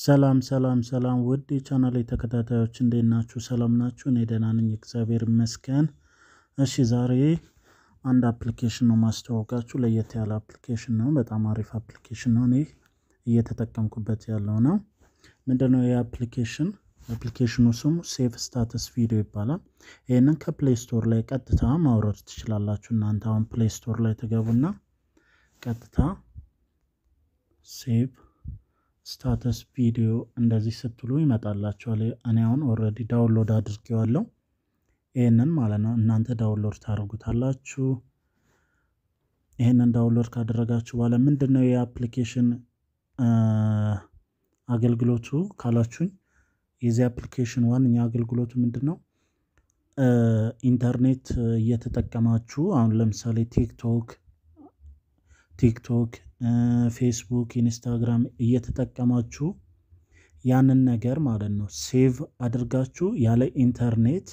ሰላም ሰላም ሰላም ውድ የቻናሌ ተከታታዮች እንዴት ናችሁ? ሰላም ናችሁ? እኔ ደህና ነኝ፣ እግዚአብሔር ይመስገን። እሺ ዛሬ አንድ አፕሊኬሽን ነው ማስተዋወቃችሁ። ለየት ያለ አፕሊኬሽን ነው። በጣም አሪፍ አፕሊኬሽን ነው። እኔ እየተጠቀምኩበት ያለው ነው። ምንድነው ይህ አፕሊኬሽን? አፕሊኬሽኑ ስሙ ሴፍ ስታተስ ቪዲዮ ይባላል። ይህንን ከፕሌይ ስቶር ላይ ቀጥታ ማውረድ ትችላላችሁ። እናንተ አሁን ፕሌይ ስቶር ላይ ትገቡና ቀጥታ ሴቭ ስታተስ ቪዲዮ እንደዚህ ስትሉ ይመጣላችኋል። እኔ አሁን ኦልሬዲ ዳውንሎድ አድርጌዋለሁ። ይህንን ማለት ነው እናንተ ዳውንሎድ ታደርጉታላችሁ። ይህንን ዳውንሎድ ካደረጋችሁ በኋላ ምንድን ነው የአፕሊኬሽን አገልግሎቱ ካላችሁኝ፣ የዚህ አፕሊኬሽን ዋነኛ አገልግሎቱ ምንድን ነው? ኢንተርኔት እየተጠቀማችሁ አሁን ለምሳሌ ቲክቶክ ቲክቶክ ፌስቡክ፣ ኢንስታግራም እየተጠቀማችሁ ያንን ነገር ማለት ነው ሴቭ አድርጋችሁ ያለ ኢንተርኔት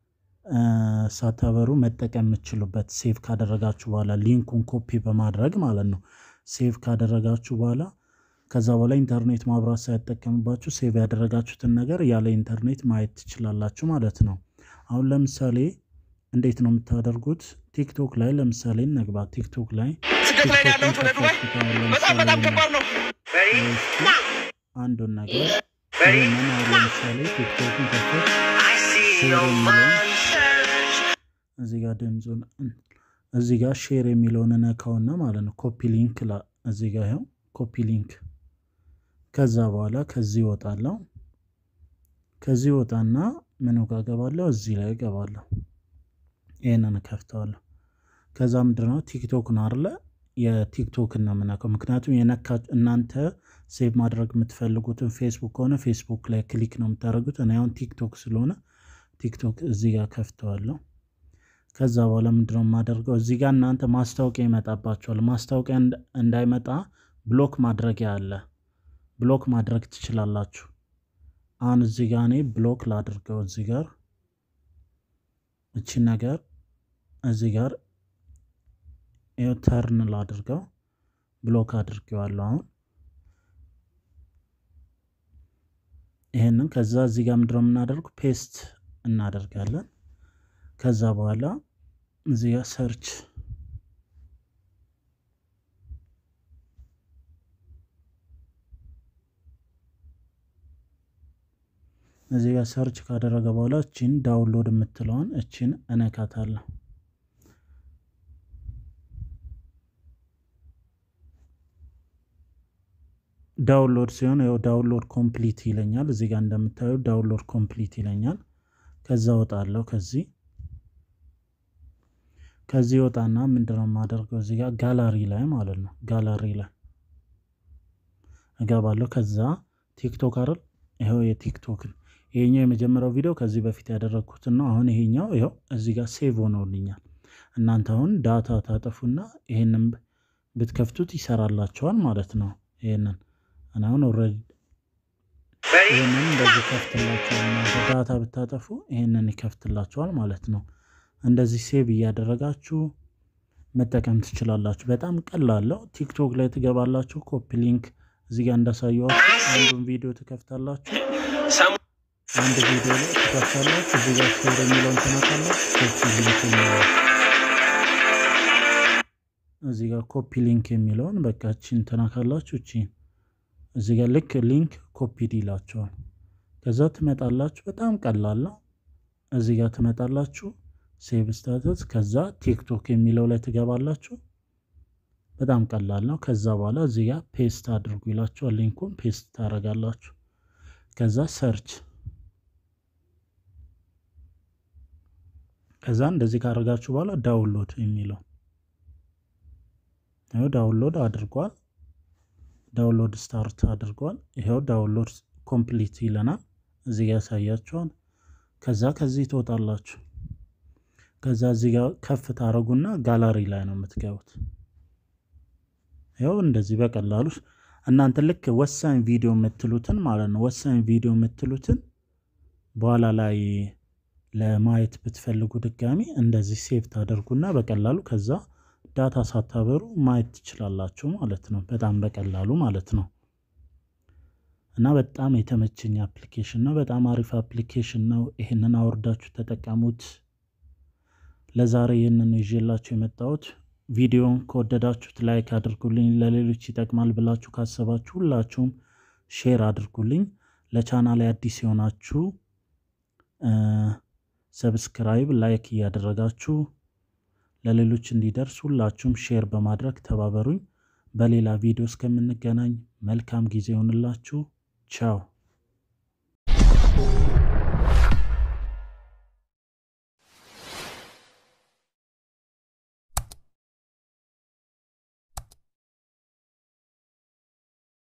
ሳታበሩ መጠቀም የምትችሉበት ሴቭ ካደረጋችሁ በኋላ ሊንኩን ኮፒ በማድረግ ማለት ነው። ሴቭ ካደረጋችሁ በኋላ ከዛ በኋላ ኢንተርኔት ማብራት ሳይጠቀምባችሁ ሴቭ ያደረጋችሁትን ነገር ያለ ኢንተርኔት ማየት ትችላላችሁ ማለት ነው። አሁን ለምሳሌ እንዴት ነው የምታደርጉት? ቲክቶክ ላይ ለምሳሌ እንግባ። ቲክቶክ ላይ ስደት ላይ ያለሁት ወደ ዱባይ በጣም በጣም ከባድ ነው። አንዱን ነገር ይህንን አሁን ለምሳሌ ቲክቶክን ከፈት እዚህ ጋር ድምፁን እዚህ ጋር ሼር የሚለውን ነካውና ማለት ነው ኮፒ ሊንክ እዚህ ጋር ይኸው ኮፒ ሊንክ። ከዛ በኋላ ከዚህ ይወጣለሁ። ከዚህ ወጣና ምኑ ጋር ገባለሁ? እዚህ ላይ ገባለሁ። ይህንን ከፍተዋለሁ። ከዛ ምንድነው ቲክቶክ ነው አለ የቲክቶክን ነው የምነካው። ምክንያቱም የነካ እናንተ ሴቭ ማድረግ የምትፈልጉትን ፌስቡክ ከሆነ ፌስቡክ ላይ ክሊክ ነው የምታደርጉት። እኔ አሁን ቲክቶክ ስለሆነ ቲክቶክ እዚህ ጋር ከፍተዋለሁ። ከዛ በኋላ ምንድነው የማደርገው እዚህ ጋር እናንተ ማስታወቂያ ይመጣባቸዋል። ማስታወቂያ እንዳይመጣ ብሎክ ማድረጊያ አለ። ብሎክ ማድረግ ትችላላችሁ። አሁን እዚህ ጋር እኔ ብሎክ ላድርገው። እዚህ ጋር እቺ ነገር እዚህ ጋር ይኸው ተርን ላድርገው። ብሎክ አድርጌዋለሁ። አሁን ይህንን ከዛ እዚህ ጋር ምንድነው የምናደርገው ፔስት እናደርጋለን። ከዛ በኋላ እዚህ ጋር ሰርች እዚህ ጋር ሰርች ካደረገ በኋላ እቺን ዳውንሎድ የምትለውን እቺን እነካታለሁ። ዳውንሎድ ሲሆን ያው ዳውንሎድ ኮምፕሊት ይለኛል። እዚህ ጋር እንደምታዩ ዳውንሎድ ኮምፕሊት ይለኛል። ከዛ ወጣለሁ። ከዚህ ከዚህ ወጣና ምንድነው የማደርገው እዚህ ጋር ጋላሪ ላይ ማለት ነው ጋላሪ ላይ እገባለሁ። ከዛ ቲክቶክ አይደል ይኸው የቲክቶክን ይሄኛው የመጀመሪያው ቪዲዮ ከዚህ በፊት ያደረግኩትን ነው። አሁን ይሄኛው ይኸው እዚህ ጋር ሴቭ ሆነውልኛል። እናንተ አሁን ዳታ ታጠፉና ይሄንን ብትከፍቱት ይሰራላቸዋል ማለት ነው። ይሄንን እና አሁን ኦልሬዲ ይሄንን እንደዚህ ከፍትላቸዋል። እናንተ ዳታ ብታጠፉ ይሄንን ይከፍትላቸዋል ማለት ነው። እንደዚህ ሴቭ እያደረጋችሁ መጠቀም ትችላላችሁ። በጣም ቀላለው። ቲክቶክ ላይ ትገባላችሁ። ኮፒ ሊንክ እዚህ ጋር እንዳሳየዋችሁ አንዱን ቪዲዮ ትከፍታላችሁ። አንድ ቪዲዮ ላይ ትከፍታላችሁ። እዚህ ጋር ሼር የሚለውን ትነካላችሁ። ኮፒ ሊንክ የሚለውን እዚህ ጋር ኮፒ ሊንክ የሚለውን በቃ እቺን ትነካላችሁ። እቺን እዚህ ጋር ልክ ሊንክ ኮፒድ ይላችኋል። ከዛ ትመጣላችሁ። በጣም ቀላል ነው። እዚህ ጋር ትመጣላችሁ። ሴቭ ስታተስ ከዛ ቲክቶክ የሚለው ላይ ትገባላችሁ። በጣም ቀላል ነው። ከዛ በኋላ እዚህ ጋር ፔስት አድርጉ ይላችኋል። ሊንኩን ፔስት ታደርጋላችሁ። ከዛ ሰርች ከዛ እንደዚህ ካደረጋችሁ በኋላ ዳውንሎድ የሚለው ይኸው ዳውንሎድ አድርጓል። ዳውንሎድ ስታርት አድርጓል። ይኸው ዳውንሎድ ኮምፕሊት ይለናል። እዚህ ጋር ያሳያችኋል። ከዛ ከዚህ ትወጣላችሁ። ከዛ እዚህ ጋር ከፍ ታደረጉና ጋላሪ ላይ ነው የምትገቡት። ይኸው እንደዚህ በቀላሉ እናንተ ልክ ወሳኝ ቪዲዮ የምትሉትን ማለት ነው ወሳኝ ቪዲዮ የምትሉትን በኋላ ላይ ለማየት ብትፈልጉ ድጋሚ እንደዚህ ሴቭ ታደርጉና በቀላሉ ከዛ ዳታ ሳታበሩ ማየት ትችላላችሁ ማለት ነው። በጣም በቀላሉ ማለት ነው። እና በጣም የተመቸኝ አፕሊኬሽን ነው። በጣም አሪፍ አፕሊኬሽን ነው። ይህንን አውርዳችሁ ተጠቀሙት። ለዛሬ ይህንን ይዤላችሁ የመጣሁት ቪዲዮን ከወደዳችሁት ላይክ አድርጉልኝ። ለሌሎች ይጠቅማል ብላችሁ ካሰባችሁ ሁላችሁም ሼር አድርጉልኝ። ለቻናል ላይ አዲስ የሆናችሁ ሰብስክራይብ፣ ላይክ እያደረጋችሁ ለሌሎች እንዲደርስ ሁላችሁም ሼር በማድረግ ተባበሩኝ። በሌላ ቪዲዮ እስከምንገናኝ መልካም ጊዜ ይሆንላችሁ። ቻው